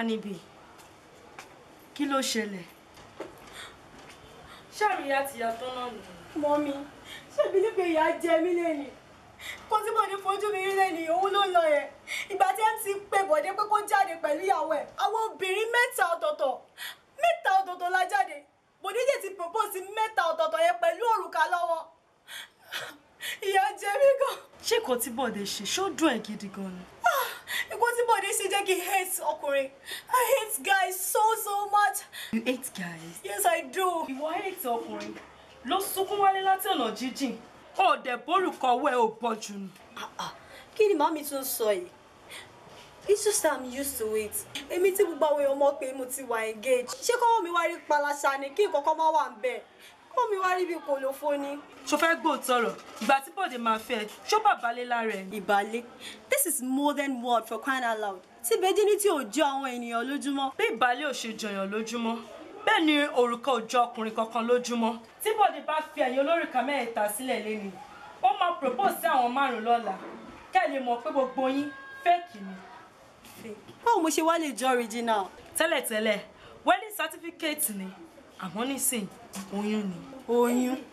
níbí kí ló ṣẹlẹ̀ ṣàríyá ti yàtọ̀ náà nù. mọ́mí ṣebí ní pé ìyá jẹ mí lẹ́nu kó tí bòde fojú mi rí lẹ́nu òun ló lọ yẹn ìgbà tí mc pé bòde pé kó jáde pẹ̀lú ìyàwó ẹ̀ àwọn obìnrin mẹ́ta ọ̀tọ̀ọ̀tọ̀ mẹ́ta ọ̀tọ̀ọ̀tọ̀ la jáde bòde jẹ́ ti propose mẹ́ta ọ̀tọ̀ọ̀tọ̀ yẹn pẹ̀lú òrùka lọ́wọ́ ìyá jẹ mí gan ṣé kò tí bọ̀dé ṣe ṣó dùn ẹ̀ gidi gan ni. ikú tí bòde ṣe jẹ́ kí n hate ọkùnrin i hate guys so so much you hate guys. yes i do. ìwọ hate ọkùnrin ló sunkún wálé láti ọ̀nà jíjìn ọ̀dẹ̀ bórúkọ ọwọ́ ẹ̀ ò bọ́ jù ni. kí ni màmí tún sọ yìí it's just that i'm used to it èmi tí gbogbo àwọn èèyàn mọ̀ pé mo ti wà engaged ṣé kọ́wọ́ mi wá rí palasa ni kí nǹkan kan má wà ń bẹ̀ kọ́wọ́ mi wá rí bí kòlófó ni. ṣo fẹ́ gbóòótọ́ rọ̀ ìgbà tí bọ̀dé máa fẹ́ ẹ, ṣó bàbá lé lára ẹ̀ ni. ìbálẹ̀ this is modern word for crying out loud tí virginity ò jọ àwọn ènìyàn lójúmọ́. bí ìbálẹ̀ ò ṣe jọyàn lójúmọ́ bẹ́ẹ̀ ni òrùka ò jọ ọkùnrin kankan lójúmọ́ tí bọ̀dé bá fi ẹ̀yìn olórùka mẹ́ẹ̀ta sílẹ̀ lẹ́nu ó máa propose sí àwọn márùn-ún lọ́la kẹ́ ẹ lè mọ̀ pé gbogbo yín fẹ́ẹ̀kì ni. báwo mo ṣe wá lè jọ original. tẹ́lẹ̀tẹ́lẹ̀ wedding certificate ni àmọ́ nísìn oyún ni. oyún